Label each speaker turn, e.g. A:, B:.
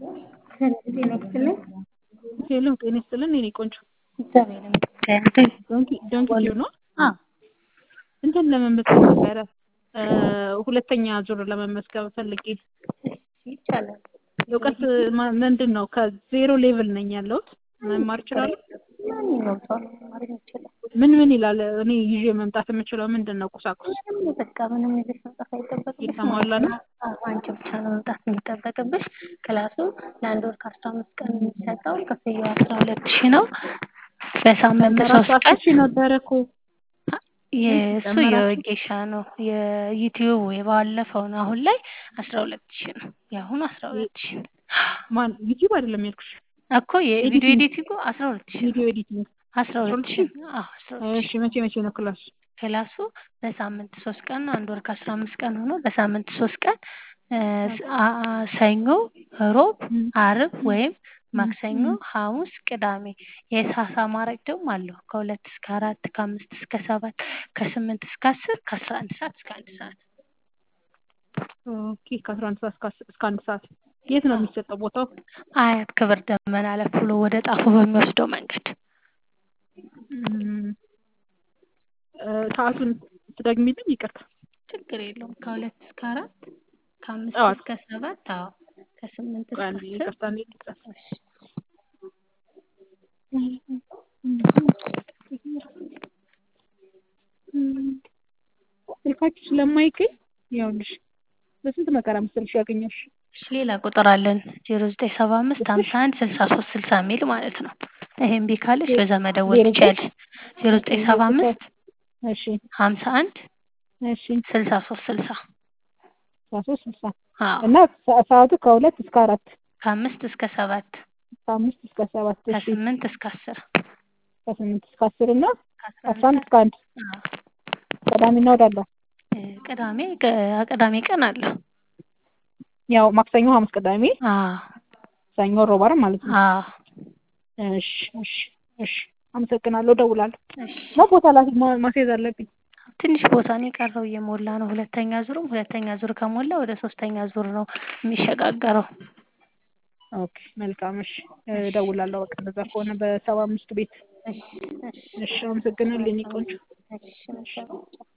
A: ጤና ይስጥልኝ።
B: ሄሎ ጤና ይስጥልን የኔ ቆንጆ
A: እግዚአብሔር ይመስገን።
B: ዶንኪ ዶንኪ ኪው ነው
A: አዎ
B: እንትን ለመመዝገብ ነበረ ሁለተኛ ዙር ለመመዝገብ ፈልጌ
A: ይቻላል።
B: እውቀት ማ- ምንድን ነው ከዜሮ ሌቭል ነኝ ያለሁት መማር እችላለሁ
A: ማንኛውም ሰው ነው መማር የሚችለው።
B: ምን ምን ይላል እኔ ይዤ መምጣት የምችለው ምንድን ነው ቁሳቁስ
A: ምንም በቃ ምንም ይዘሽ መምጣት አይጠበቅብሽ።
B: የተሟላ ነው?
A: አዎ፣ አንቺ ብቻ ነው መምጣት የሚጠበቅብሽ። ክላሱ ለአንድ ወር ከአስራ አምስት ቀን የሚሰጠው ክፍያው አስራ ሁለት ሺህ ነው። በሳምንት ሶስት
B: ራሱ
A: ቀን
B: ሺህ ነበረ እኮ
A: የእሱ
B: ጨመራችሁ?
A: የወጌሻ ነው የዩቲዩብ የባለፈው ነው። አሁን ላይ አስራ ሁለት ሺህ ነው። የአሁኑ አስራ ሁለት ሺህ ነው
B: ማን ዩቲዩብ አይደለም ያልኩሽ
A: እኮ የቪዲዮ ኤዲቲንጉ አስራ ሁለት ሺህ ነው።
B: ቪዲዮ ኤዲቲንግ
A: አስራ ሁለት ሺህ ነው። አዎ አስራ ሁለት ሺህ
B: እሺ መቼ መቼ ነው ክላስ
A: ክላሱ በሳምንት ሶስት ቀን ነው። አንድ ወር ከአስራ አምስት ቀን ሆኖ በሳምንት ሶስት ቀን እ አ- አ- ሰኞ፣ ሮብ፣ አርብ ወይም ማክሰኞ፣ ሐሙስ፣ ቅዳሜ የሰዓት አማራጭ ደግሞ አለው ከሁለት እስከ አራት ከአምስት እስከ ሰባት ከስምንት እስከ አስር ከአስራ አንድ ሰዓት እስከ አንድ ሰዓት
B: ኦኬ ከአስራ አንድ ሰዓት እስከ አስ- እስከ አንድ ሰዓት የት ነው የሚሰጠው ቦታው
A: አያት ክብር ደመና አለፍ ብሎ ወደ ጣፎ በሚወስደው መንገድ
B: እም፣ እ፣ ሰዓቱን ትደግሚልኝ ይቅርታ
A: ችግር የለውም ከሁለት እስከ አራት ከአምስት
B: ጠዋት
A: እስከ ሰባት አዎ ከስምንት እስከ
B: አንዴ
A: አስር
B: ይቅርታ እንዴ ልጻፍ
A: እሺ
B: ስልካችሁ ስለማይገኝ ይኸውልሽ በስንት መከራ መሰለሽ ያገኘሁሽ
A: እሺ ሌላ ቁጥር አለን ዜሮ ዘጠኝ ሰባ አምስት ሀምሳ አንድ ስልሳ ሶስት ስልሳ የሚል ማለት ነው። ይሄን እምቢ ካለሽ በዛ መደወል
B: ዜሮ ዘጠኝ
A: ትችያለሽ። ዜሮ ዘጠኝ ሰባ አምስት
B: እሺ
A: ሀምሳ አንድ
B: እሺ
A: ስልሳ ሶስት ስልሳ
B: አስራ ሶስት ስልሳ
A: አዎ
B: እና ሰ- ሰዓቱ ከሁለት እስከ አራት
A: ከአምስት እስከ ሰባት
B: ከአምስት እስከ ሰባት እሺ
A: ከስምንት እስከ አስር
B: ከስምንት እስከ አስር እና
A: ከአስራ
B: ከአስራ አንድ
A: አንድ
B: እስከ አንድ
A: አዎ
B: ቅዳሜና እሑድ አለው
A: እ ቅዳሜ ቅ- ቅዳሜ ቀን አለ
B: ያው ማክሰኞ ሐሙስ ቅዳሜ
A: አዎ
B: ሰኞ ሮብ ዓርብ ማለት ነው
A: አዎ
B: እሺ እሺ እሺ አመሰግናለሁ እደውላለሁ
A: እሺ
B: ነው ቦታ ላ ማ- ማስያዝ አለብኝ
A: ትንሽ ቦታ ነው የቀረው እየሞላ ነው ሁለተኛ ዙርም ሁለተኛ ዙር ከሞላ ወደ ሶስተኛ ዙር ነው የሚሸጋገረው
B: ኦኬ መልካም እሺ እደውላለሁ በቃ እንደዛ ከሆነ በሰባ አምስቱ ቤት
A: እሺ እሺ
B: እሺ አመሰግናለሁ የኔ ቆንጆ
A: እሺ መልካም